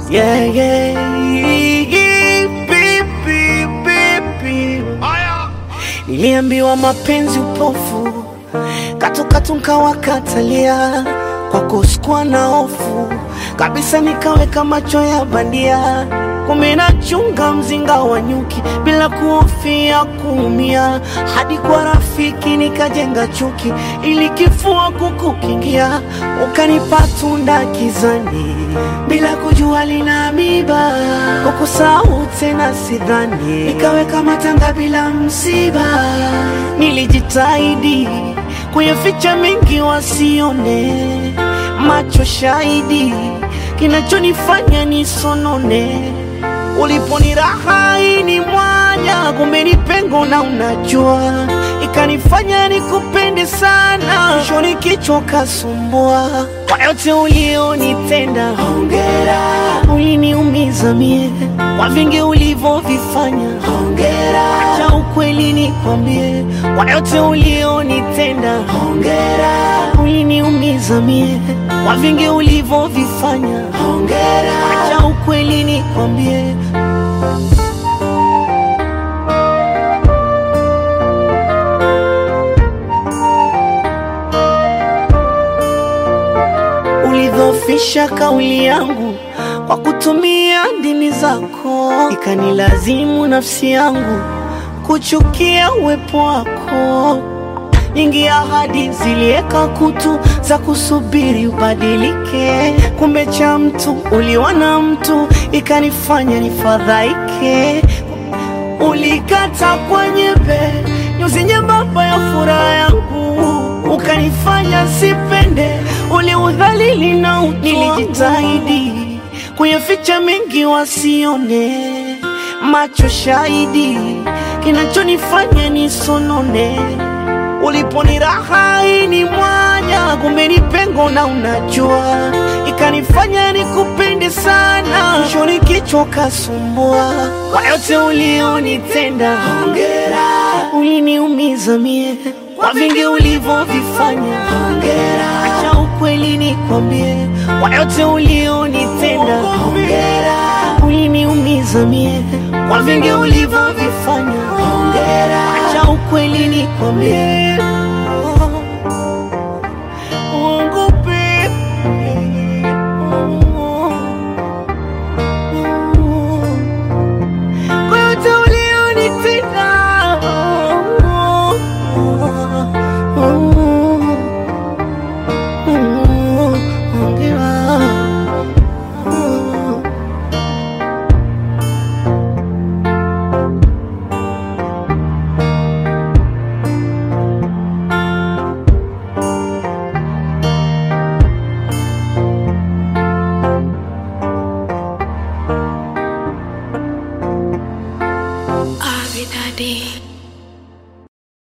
Yeah, yeah, baby, baby. Niliambiwa mapenzi upofu, katukatu nkawakatalia, kwako sikuwa na hofu kabisa, nikaweka macho ya bandia, kumbe nachunga mzinga wa nyuki bila kuhofia kuumia, hadi kwa rafiki nikajenga chuki ili kifua kukukingia, ukanipa tunda kizani bila kujua lina miba, kukusahau tena sidhani, nikaweka matanga bila msiba, nilijitahidi kuyaficha mengi wasione, macho shahidi kinachonifanya nisonone. Uliponiraha ni mwanya, kumbe ni pengo na unajua, ikanifanya nikupende sana, mwishoni kichwa kasumbua. Kwa yote ulionitenda, hongera, uliniumiza mie kwa vingi ulivyovifanya, hongera, acha ukweli nikwambie, kwa yote ulionitenda, hongera, uliniumiza mie kwa vingi ulivyovifanya, hongera, acha ukweli nikwambie. Ulidhofisha kauli yangu kwa kutumia ndimi zako, ikanilazimu nafsi yangu kuchukia uwepo wako. Nyingi ahadi zilieka kutu za kusubiri ubadilike, kumbe cha mtu uliwa na mtu, ikanifanya nifadhaike. Ulikata kwa nyembe nyuzi nyembamba ya furaha yangu, ukanifanya sipende, uliudhalili na utu. Nilijitahidi kuyaficha mengi wasione, macho shahidi kinachonifanya nisonone. Uliponiraha ni mwanya, kumbe ni pengo na unajua, ikanifanya nikupende sana, mwishoni kichwa kasumbua. Kwa yote ulionitenda, hongera, uliniumiza mie kwa vingi ulivyovifanya, hongera, acha ukweli nikwambie, kwa yote ulionitenda, hongera, uliniumiza mie kwa vingi ulivyovifanya, hongera, acha ukweli nikwambie. Uongope. Kwa yote ulionitenda, hongera. Avidadi.